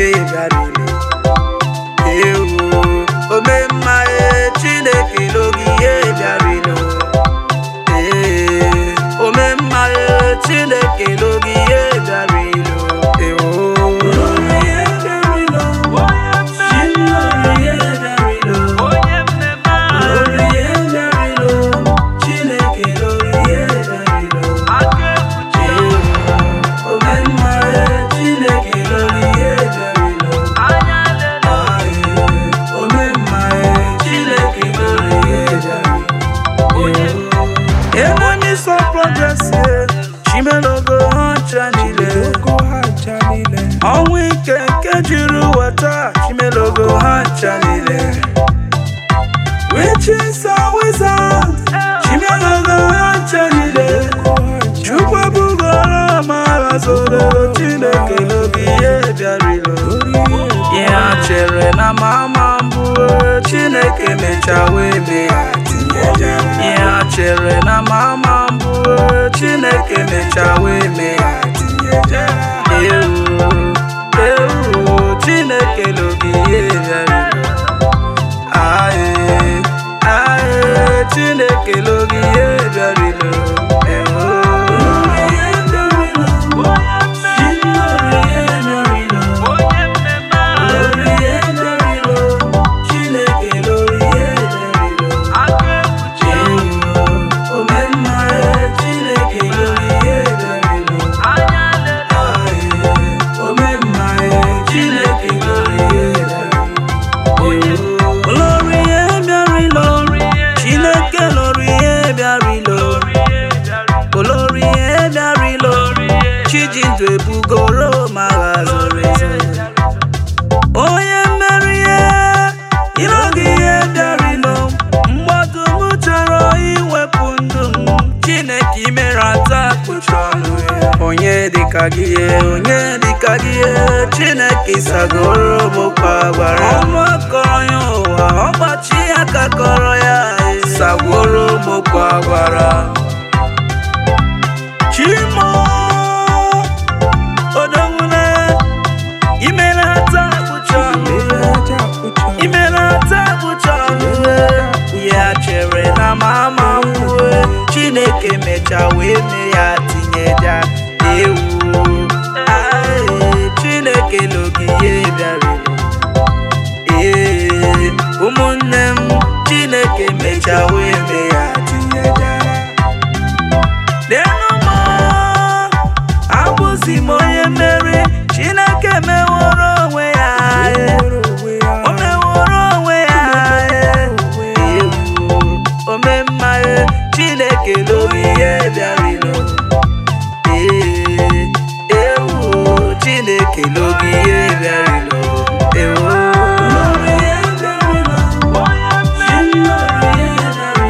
bịarịla ewu ome mma e chineke logi ihe bịarịla ee ome mma e chineke logi ihe bịarịla ewu Ebonyi sọ progress ye chimelogo ha ncha niile ọnwụ ike nke jiri ụwa taa chimelogo ha ncha niile witches and wizards chimelogo ha ncha niile chukwu ebugoro amara zoro chineke logi ihe bịarịlo ihe ha chere na mama mbụ chineke mecha wee mee ya tinyeja ihe ha chere na mama mbụ chineke mecha wee mee ya tinyeja ewu ewu chineke logi ihe bịarịlo aye aye chineke logi ihe bịarịlo ewu olórí ihe bịarịla chineke lórí ihe bịarịla olórí ihe bịarịla chijindu ebugoro magha zoro ezo onye mmeri ihe ịlọgị ihe bịarịla mgbọdụ m chọrọ iwepụ ndụ m chineke imere ata kpuchi ọnụ ya onye dịka gị onye dịka gị chineke sagoro bụkwa gbara ọnụ akọrọ ya ụwa ọgbachi ya ka kọrọ ya sagoro bụkwa gbara chimo odowule imere ata kpuchi ọnụ ya imere ata kpuchi ọnụ ya chere na mama mwue chineke mecha wee mee ya tinyeja ewu Ae, chineke logi ihe bịara ee ụmụnne m chineke mecha wee mee ya tinyeja Leenụ m abụzi m onye mmeri chineke meworo onwe ya ee. o meworo onwe ya ee. ewu ome mma ee. chineke logi ihe bịarịlo ee ewu chineke logi ihe bịarịlo ewu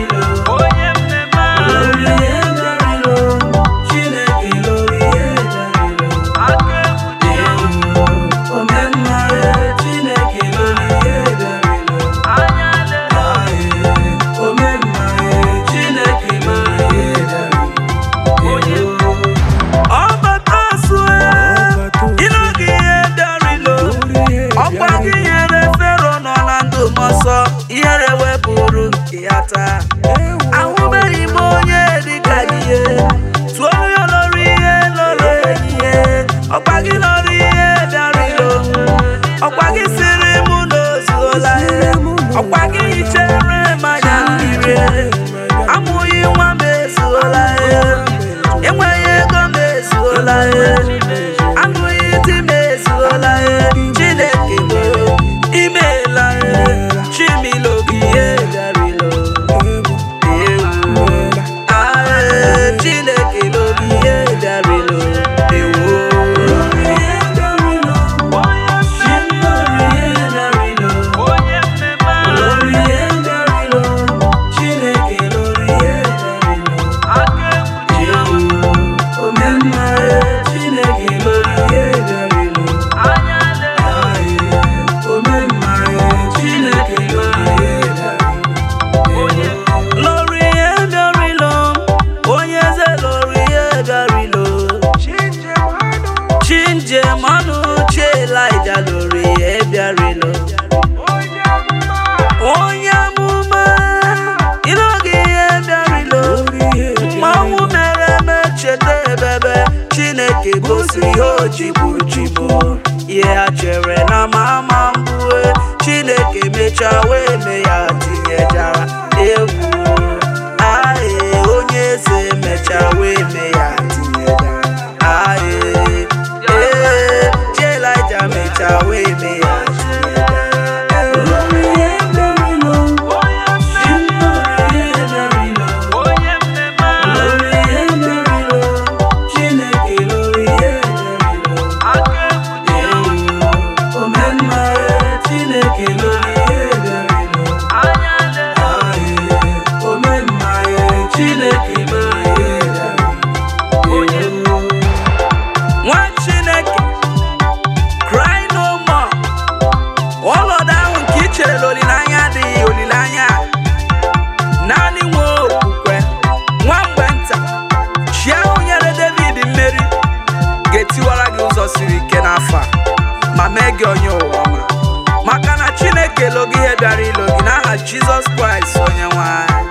bịara ilo onye amụma ịlụghị ihe bịara ilo mmanwụ mere eme cheta ebebe chineke gosi ihe o jigburu jigbo ihe ha chere na mama mbue chineke mechaa wee mee ya tinyejara egwu ae onye eze mechaa wee mee ya tinyejara ae ee jelija mechaa wee mee ya nwa chineke cry no more ọnọdụ ahụ nke i chere na olileanya adịghị olileanya naanị nwe okwukwe nwa mgbe nta chi ahụ nyere david mmeri ga-etiwara gị ụzọ siri ike n'afọ a ma mee gị onye ụwa ọma maka na chineke elo gị ihe bịara ilo gị n'aha jizọs kraịst onye nwe anyị